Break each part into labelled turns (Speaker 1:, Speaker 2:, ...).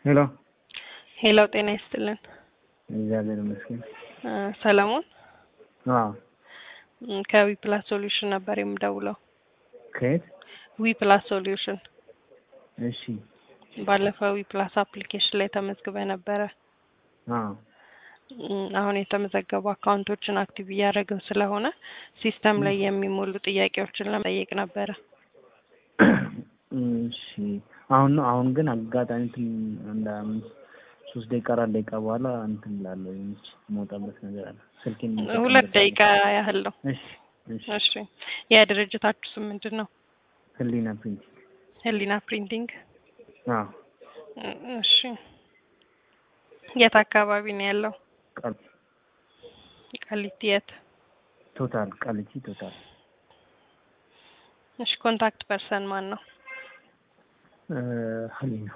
Speaker 1: ሄሎ
Speaker 2: ሄሎ ጤና ይስጥልን።
Speaker 1: እግዚአብሔር ይመስገን።
Speaker 2: እ ሰለሞን
Speaker 1: አዎ
Speaker 2: ም፣ ከዊ ፕላስ ሶሉሽን ነበር የምደውለው።
Speaker 1: ከየት?
Speaker 2: ዊ ፕላስ ሶሉሽን
Speaker 1: እሺ
Speaker 2: ባለፈው ዊ ፕላስ አፕሊኬሽን ላይ ተመዝግበ ነበረ።
Speaker 1: አዎ
Speaker 2: ም፣ አሁን የተመዘገቡ አካውንቶችን አክቲቭ እያደረግን ስለሆነ ሲስተም ላይ የሚሞሉ ጥያቄዎችን ለመጠየቅ ነበረ።
Speaker 1: እሺ አሁን ነው አሁን ግን አጋጣሚ እንትን አንድ አምስት ሶስት ደቂቃ አራት ደቂቃ በኋላ እንትን እላለሁ የሆነች የምወጣበት ነገር አለ ስልኬን
Speaker 2: ሁለት ደቂቃ ያህል ነው።
Speaker 1: እሺ እሺ
Speaker 2: እሺ የድርጅታችሁ ስም ምንድን ነው?
Speaker 1: ህሊና ፕሪንቲንግ
Speaker 2: ህሊና ፕሪንቲንግ።
Speaker 1: አዎ
Speaker 2: እ፣ እሺ የት አካባቢ ነው ያለው?
Speaker 1: ቃል
Speaker 2: ቃሊቲ የት?
Speaker 1: ቶታል ቃሊቲ ቶታል
Speaker 2: እሺ ኮንታክት ፐርሰን ማን ነው?
Speaker 1: እ፣ ህሊና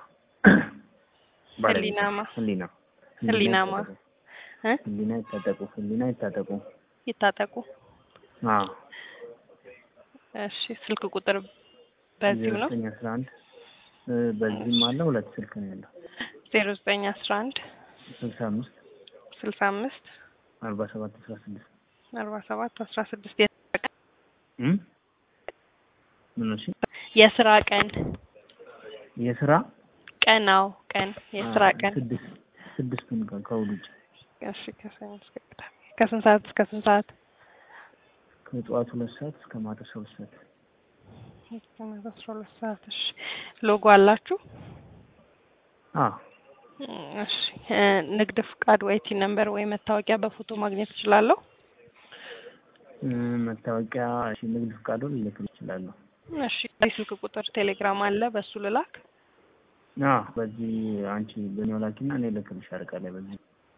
Speaker 2: ህሊናማ
Speaker 1: ህሊና
Speaker 2: ህሊናማ እ
Speaker 1: ህሊና ይታጠቁ ህሊና ይታጠቁ
Speaker 2: ይታጠቁ።
Speaker 1: አዎ
Speaker 2: እሺ ስልክ ቁጥር በዚሁ ነው?
Speaker 1: ዘጠኝ አስራ አንድ እ፣ በዚህም አለ ሁለት ስልክ ነው ያለው
Speaker 2: ዜሮ ዘጠኝ አስራ አንድ
Speaker 1: ስልሳ አምስት
Speaker 2: ስልሳ አምስት
Speaker 1: አርባ ሰባት አስራ ስድስት
Speaker 2: አርባ ሰባት አስራ ስድስት
Speaker 1: እም? ምን እሺ
Speaker 2: የስራ ቀን
Speaker 1: የስራ
Speaker 2: ቀናው ቀን የስራ
Speaker 1: አ፣
Speaker 2: ቀን
Speaker 1: ስድስት ስድስቱን ቀን ከእሑድ ውጭ
Speaker 2: እሺ ከሰኞ እስከ ቅዳሜ ከስንት ሰዓት እስከ ስንት ሰዓት?
Speaker 1: ከጠዋት ሁለት ሰዓት እስከ ማታ አስራ ሁለት ሰዓት
Speaker 2: እስከ ማታ አስራ ሁለት ሰዓት። እሺ ሎጎ አላችሁ?
Speaker 1: አ
Speaker 2: እም፣ እሺ እ፣ ንግድ ፍቃድ ወይ ቲ ነምበር ወይ መታወቂያ በፎቶ ማግኘት እችላለሁ?
Speaker 1: እ፣ መታወቂያ እሺ ንግድ ፍቃዱን ልልክል እችላለሁ
Speaker 2: እሺ ስልክ ቁጥር ቴሌግራም አለ በሱ ልላክ?
Speaker 1: አ በዚህ አንቺ በኔው ላኪና እኔ ልክልሽ አርቃለሁ በዚህ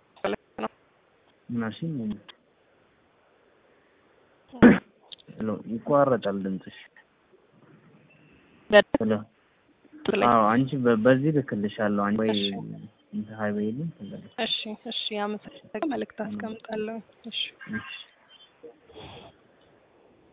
Speaker 1: ምናሽ ሄሎ ይቋረጣል ድምፅሽ ሄሎ አዎ አንቺ በ- በዚህ ልክልሻለሁ አንቺ ወይ
Speaker 2: እሺ።
Speaker 1: እንትን ሀይዌይ ልኝ
Speaker 2: እሺ እሺ አመሰግናለሁ። መልእክት አስቀምጣለሁ። እሺ
Speaker 1: እሺ